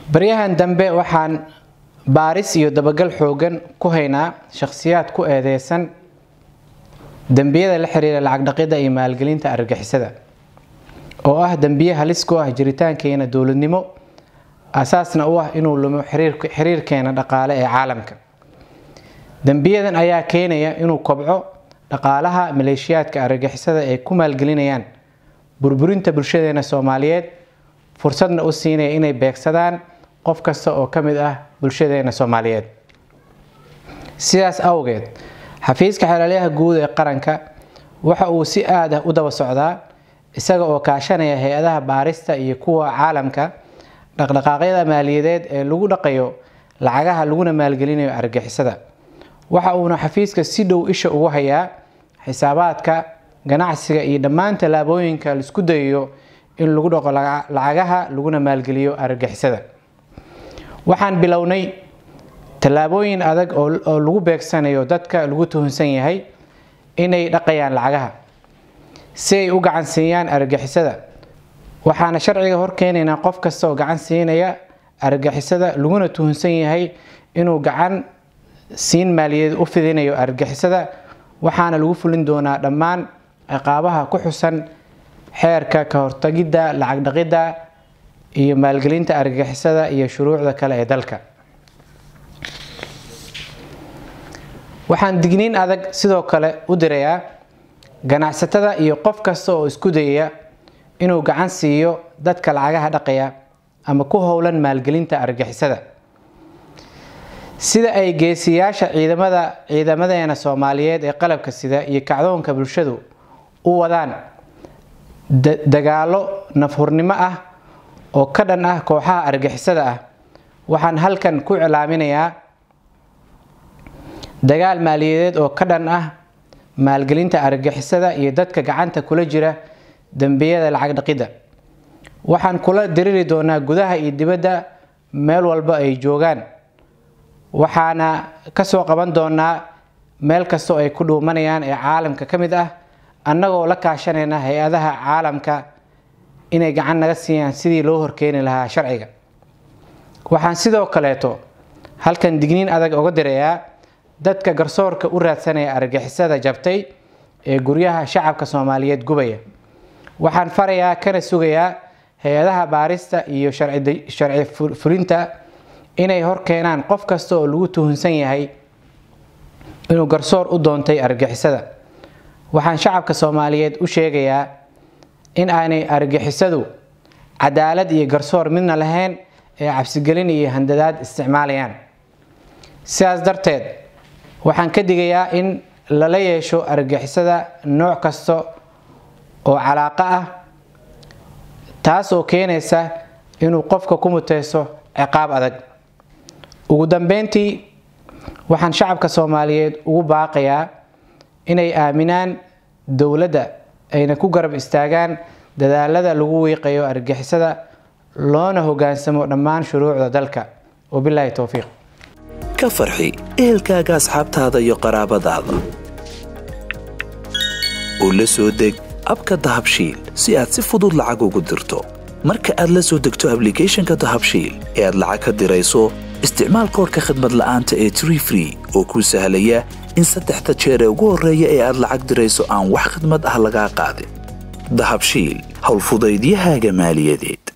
baryahan dambe waxaan baaris iyo dabagal xoogan ku haynaa shakhsiyaad ku eedeysan dembiyada la xiriira lacag dhaqidda iyo maalgelinta argagixisada oo ah dembiye halis ku ah jiritaankeena dowladnimo asaasna u ah inuu lumo xiriirkeena dhaqaale ee caalamka dembiyadan ayaa keenaya inuu kobco dhaqaalaha maleeshiyaadka argagixisada ay ku maalgelinayaan burburinta bulshadeena soomaaliyeed fursadna u siinaya inay beegsadaan qof kasta oo ka mid ah bulshadeena soomaaliyeed sidaas awgeed xafiiska xeelaalyaha guud ee qaranka waxa uu si aad ah u daba socdaa isaga oo kaashanaya hay-adaha baarista iyo kuwa caalamka dhaqdhaqaaqyada maaliyadeed ee lagu dhaqayo lacagaha laguna maalgelinayo argagixisada waxa uuna xafiiska si dhow isha ugu hayaa xisaabaadka ganacsiga iyo dhammaan tallaabooyinka laisku dayayo in lagu dhaqo lacagaha laguna maalgeliyo argagixisada waxaan bilownay tallaabooyin adag oo lagu beegsanayo dadka lagu tuhunsan yahay inay dhaqayaan lacagaha si ay u gacan siiyaan argagixisada waxaana sharciga horkeenaynaa qof kasta oo gacan siinaya argagixisada laguna tuhunsan yahay inuu gacan siin maaliyadeed u fidinayo argagixisada waxaana lagu fulin doonaa dhammaan ciqaabaha ku xusan xeerka ka hortagidda lacag dhaqidda iyo maalgelinta argagixisada iyo shuruucda kale ee dalka waxaan digniin adag sidoo kale u dirayaa ganacsatada iyo qof kasta oo isku dayaya inuu gacan siiyo dadka lacagaha dhaqaya ama ku howlan maalgelinta argagixisada sida ay geesiyaasha ciidamada ciidamadeena soomaaliyeed ee qalabka sida iyo kacdoonka bulshadu u wadaan dagaalo nafhurnimo ah oo ka dhan ah kooxaha argagixisada ah waxaan halkan ku cilaaminayaa dagaal maaliyadeed oo ka dhan ah maalgelinta argagixisada iyo dadka gacanta kula jira dembiyada lacag dhaqidda waxaan kula diriri doonaa gudaha iyo dibadda meel walba ay joogaan waxaana kasoo qaban doonaa meel kastoo ay ku dhuumanayaan ee caalamka ka mid ah annagoo la kaashanayna hay-adaha caalamka inay gacan naga siiyaan sidii loo horkeeni lahaa sharciga waxaan sidoo kaleeto halkan digniin adag oga dirayaa dadka garsoorka u raadsanaya argagixisada jabtay ee guryaha shacabka soomaaliyeed gubaya waxaan farayaa kana sugayaa hay-adaha baarista iyo sharci fulinta inay horkeenaan qof kasta oo lagu tuhunsan yahay inuu garsoor u doontay argagixisada waxaan shacabka soomaaliyeed u sheegayaa in aanay argagixisadu cadaalad iyo garsoor midna lahayn ee cabsigelin iyo handadaad isticmaalayaan sidaas darteed waxaan ka digayaa in lala yeesho argagixisada nooc kasta oo calaaqo ah taas oo keenaysa inuu qofka ku muteyso ciqaab adag ugu dambeyntii waxaan shacabka soomaaliyeed ugu baaqayaa inay aaminaan dowladda ayna ku garab istaagaan dadaalada lagu wiiqayo argagixisada loona hogaansamo dhammaan shuruucda dalka wabilaahi towfiiq ka farxi ehelkaaga asxaabtaada iyo qaraabadaada oo la soo deg abka dahabshiil si aad si fudud lacag ugu dirto marka aad la soo degto ablicathonka dahabshiil ee aad lacag ka dirayso isticmaal koorka khadmad la'aanta ee tree free oo kuu sahlaya in saddexda jeer ee ugu horreeya ee aad lacag dirayso aan wax khadmad ah lagaa qaadin dahabshiil howlfudaydiyahaaga maaliyadeed